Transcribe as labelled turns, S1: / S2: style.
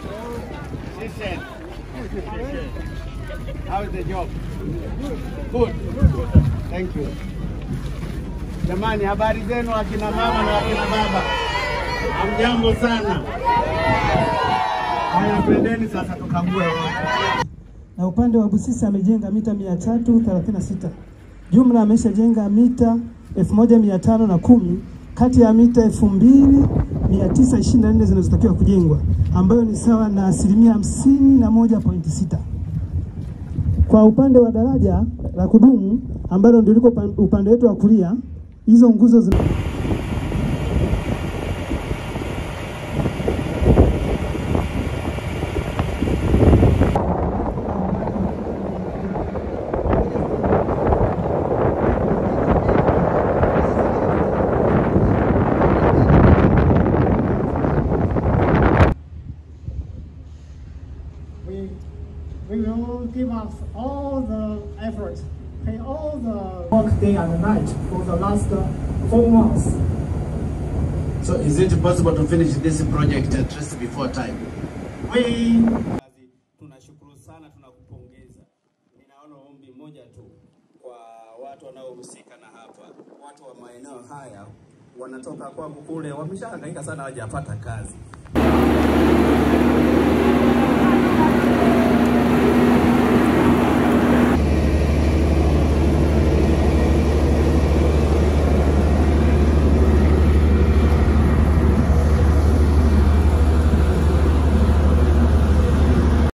S1: Listen. How is the job? Good. Thank you. Jamani, habari zenu akina mama na akina baba, hamjambo sana. Haya, twendeni sasa tukague
S2: na upande wa Busisi amejenga mita 336. Jumla ameshajenga mita 1510 kati ya mita 2924 zinazotakiwa kujengwa ambayo ni sawa na asilimia 51.6. Kwa upande wa daraja la kudumu ambalo ndio liko upan- upande wetu wa kulia, hizo nguzo zina
S3: we, we will give us all the effort, pay all the work day and night for the last uh, four months.
S1: So is it possible to finish this project at least before time?
S3: We
S1: Tunashukuru sana, tunakupongeza. Ninaona ombi moja tu kwa watu wanaohusika na hapa, watu wa maeneo haya wanatoka kwangu kule, wameshahangaika sana, hawajapata kazi.